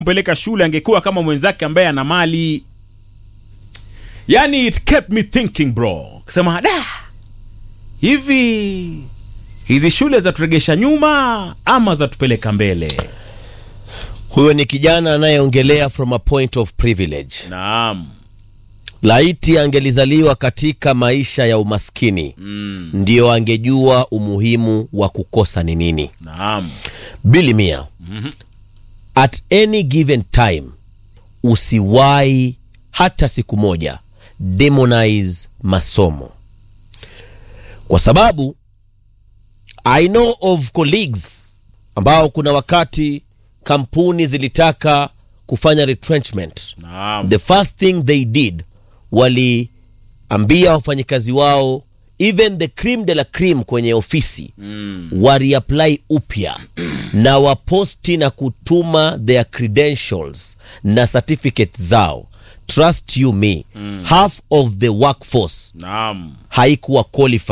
mpeleka shule angekuwa kama mwenzake ambaye ana mali yani it kept me thinking bro kusema da hivi hizi shule za turegesha nyuma ama za tupeleka mbele Huyo ni kijana anayeongelea from a point of privilege. naam Laiti angelizaliwa katika maisha ya umaskini mm. ndiyo angejua umuhimu wa kukosa ni nini. naam Bili Mia, at any given time usiwahi hata siku moja demonize masomo, kwa sababu I know of colleagues ambao kuna wakati kampuni zilitaka kufanya retrenchment naam the first thing they did waliambia wafanyikazi wao even the cream de la cream kwenye ofisi mm. wariapply upya na waposti na kutuma their credentials na certificates zao trust you me mm. half of the workforce naam haikuwa qualified